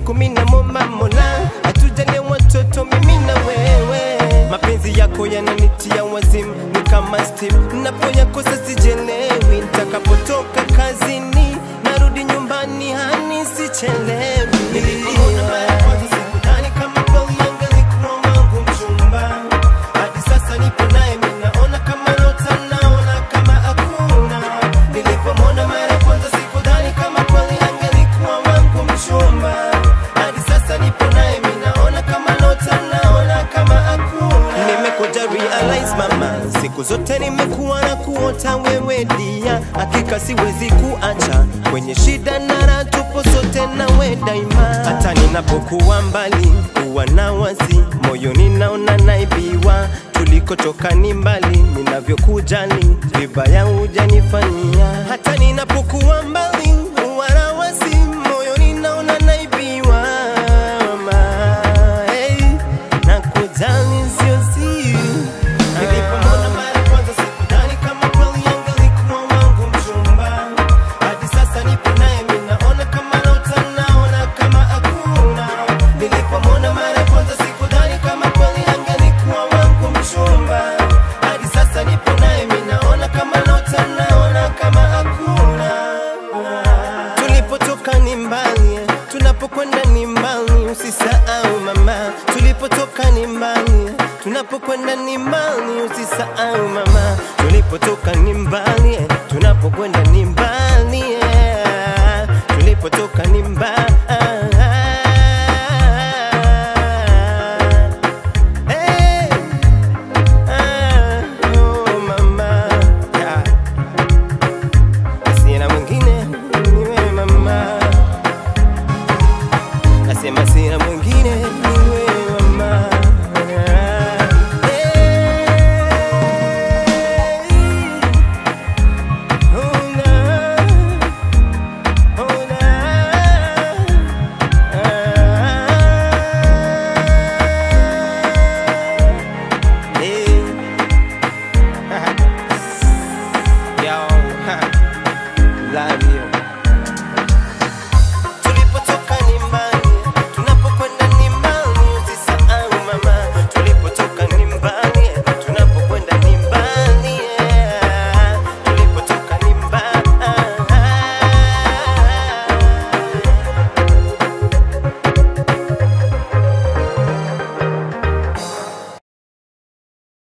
siku mina momba mola atujalie watoto mimi na wewe mapenzi yako yananitia wazimu ni kama steam napoyakosa sijelewi nitakapotoka kazini narudi nyumbani hani sichelewi Nilipoona mara ya kwanza sikudhani kama kweli angelikuwa wangu mchumba hadi sasa nipo naye minaona kama nota naona kama hakuna nilipomwona mara ya kwanza sikudhani kama kweli angelikuwa wangu mchumba hadi sasa nipo naye minaona kama nota naona kama hakuna nimekuja realize mama siku zote nimekuwa na kuota wewe dia hakika siwezi kuacha kwenye shida na raha tupo sote nawe daima hata ninapokuwa mbali huwa na wazi moyoni naona naibiwa tulikotoka ni mbali ninavyokujali vibaya hujanifanyia hata ninapokuwa mbali huwa na wazi moyoni naona naibiwa mama hey, nakujali sio siri Nilipomwona mara ya kwanza sikudhani kama kweli angelikuwa wangu mchumba. Hadi sasa nipo naye mimi naona kama nota naona kama hakuna. Nilipomwona mara ya kwanza sikudhani kama kweli angelikuwa wangu mchumba. Hadi sasa nipo naye mimi naona kama nota naona kama hakuna. Tulipotoka ni mbali, tunapokwenda ni mbali, usisahau mama. Tulipotoka ni mbali, tunapokwenda ni mbali, usisahau mama. Tulipotoka ni mbali, tunapokwenda ni mbali, tulipotoka ni mbali.